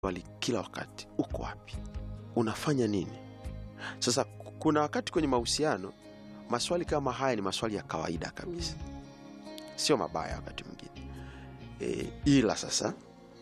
swali kila wakati, uko wapi? Unafanya nini? Sasa kuna wakati kwenye mahusiano maswali kama haya ni maswali ya kawaida kabisa, sio mabaya wakati mwingine e, ila sasa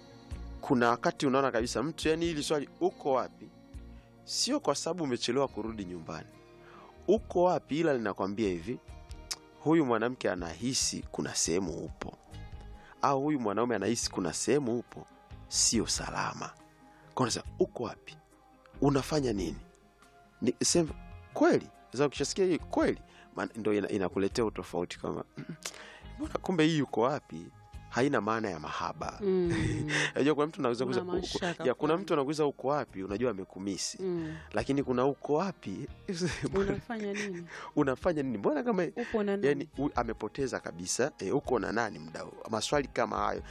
kuna wakati unaona kabisa mtu yani, hili swali uko wapi, sio kwa sababu umechelewa kurudi nyumbani, uko wapi, ila linakwambia hivi, huyu mwanamke anahisi kuna sehemu upo, au huyu mwanaume anahisi kuna sehemu upo sio salama. Kwa unasema uko wapi, unafanya nini? Ni sema kweli. Sasa ukishasikia hii kweli, maana ndio ina- inakuletea utofauti kama mbona, kumbe hii uko wapi haina maana ya mahaba. Mm. Unajua kuna mtu anaweza Kuna kuuliza uko- mashaka ya kuna fulani. mtu anakuuliza uko wapi, unajua amekumisi, Mm. lakini kuna uko wapi mbona- Unafanya nini? unafanya nini, mbona kama Upo na nani? yani u- amepoteza kabisa e, uko na nani mda huu? Maswali kama hayo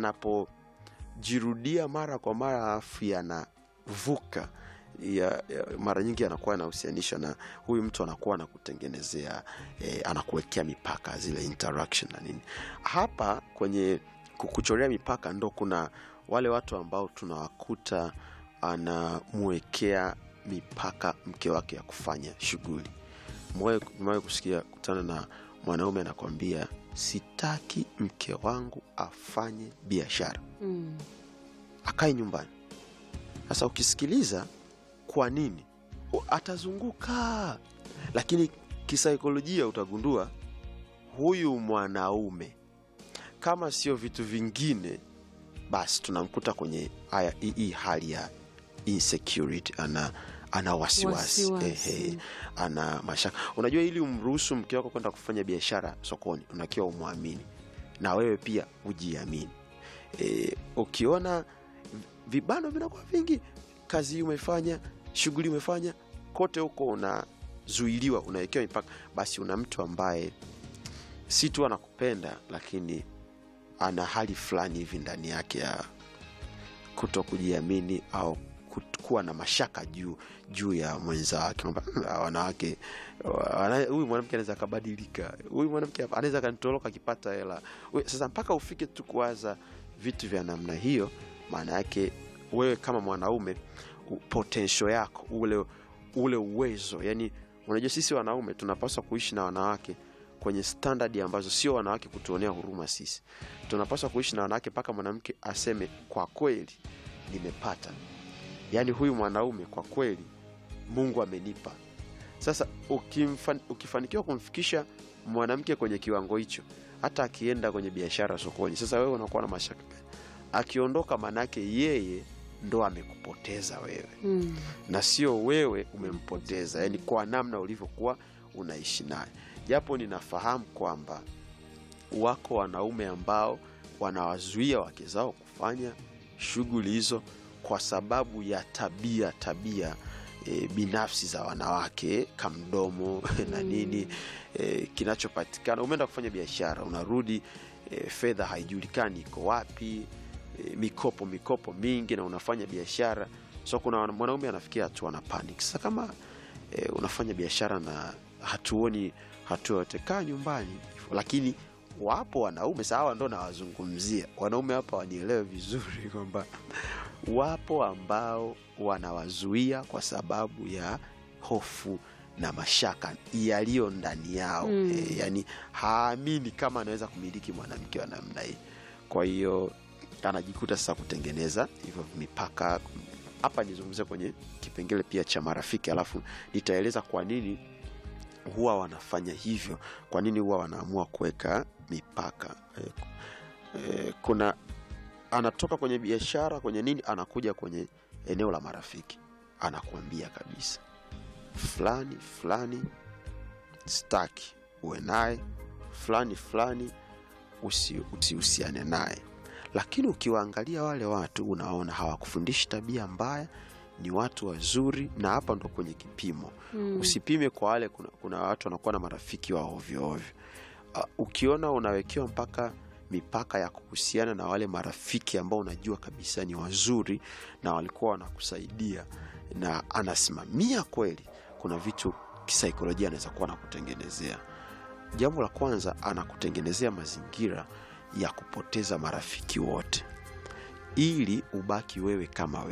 yanapojirudia mara kwa mara alafu yanavuka ya, ya, mara nyingi anakuwa anahusianisha na huyu mtu anakuwa anakutengenezea e, anakuwekea mipaka zile interaction na nini. Hapa kwenye ku- kuchorea mipaka ndo kuna wale watu ambao tunawakuta anamwekea mipaka mke wake ya kufanya shughuli Mwawe kusikia kutana na mwanaume anakwambia sitaki mke wangu afanye biashara, Mm. akae nyumbani. Sasa ukisikiliza kwa nini u- atazunguka, lakini kisaikolojia utagundua huyu mwanaume kama sio vitu vingine, basi tunamkuta kwenye haya hii- hii hali ya insecurity, ana ana wasiwasi Wasiwasi. ehe, ana mashaka. Unajua, ili umruhusu mke wako kwenda kufanya biashara sokoni, unakiwa umwamini na wewe pia ujiamini. E, ukiona vibano vinakuwa vingi, kazi hii umefanya, shughuli umefanya, kote huko unazuiliwa, unawekewa mipaka, basi una mtu ambaye si tu anakupenda, lakini ana hali fulani hivi ndani yake ya kuto kujiamini au kut- kuwa na mashaka juu juu ya mwenza wake kwamba "Hmm, hawa wanawake wana- huyu mwanamke anaweza akabadilika huyu mwanamke hapa anaweza akanitoroka akipata hela We- sasa mpaka ufike tu kuwaza vitu vya namna hiyo maana yake wewe kama mwanaume u- potential yako ule ule uwezo yani unajua sisi wanaume tunapaswa kuishi na wanawake kwenye standard ambazo sio wanawake kutuonea huruma sisi tunapaswa kuishi na wanawake mpaka mwanamke aseme kwa kweli nimepata yaani huyu mwanaume kwa kweli mungu amenipa sasa ukimfan, ukifanikiwa kumfikisha mwanamke kwenye kiwango hicho hata akienda kwenye biashara sokoni sasa wewe unakuwa na mashaka gani? akiondoka manake yeye ndo amekupoteza wewe Mm. na sio wewe umempoteza yani kwa namna ulivyokuwa unaishi naye japo ninafahamu kwamba wako wanaume ambao wanawazuia wake zao kufanya shughuli hizo kwa sababu ya tabia tabia e, binafsi za wanawake kamdomo na nini e, kinachopatikana umeenda kufanya biashara unarudi e, fedha haijulikani iko wapi e, mikopo mikopo mingi na unafanya biashara so kuna wana- mwanaume anafikia hatua ana panic sasa kama e, unafanya biashara na hatuoni hatua yote kaa nyumbani lakini wapo wanaume sawa ndo nawazungumzia wanaume hapa wanielewe vizuri kwamba wapo ambao wanawazuia kwa sababu ya hofu na mashaka yaliyo ndani yao Mm. e, yani haamini kama anaweza kumiliki mwanamke wa namna hii kwa hiyo anajikuta sasa kutengeneza hivyo mipaka hapa nizungumzia kwenye kipengele pia cha marafiki alafu nitaeleza kwa nini huwa wanafanya hivyo kwa nini huwa wanaamua kuweka mipaka e, e, kuna anatoka kwenye biashara kwenye nini anakuja kwenye eneo la marafiki anakuambia kabisa fulani fulani staki uwe naye fulani fulani usi- usihusiane naye lakini ukiwaangalia wale watu unaona hawakufundishi tabia mbaya ni watu wazuri na hapa ndo kwenye kipimo Mm. usipime kwa wale kuna, kuna watu wanakuwa na marafiki wa ovyo ovyo uh, ukiona unawekewa mpaka mipaka ya kuhusiana na wale marafiki ambao unajua kabisa ni wazuri na walikuwa wanakusaidia na anasimamia kweli kuna vitu kisaikolojia anaweza kuwa anakutengenezea jambo la kwanza anakutengenezea mazingira ya kupoteza marafiki wote ili ubaki wewe kama wewe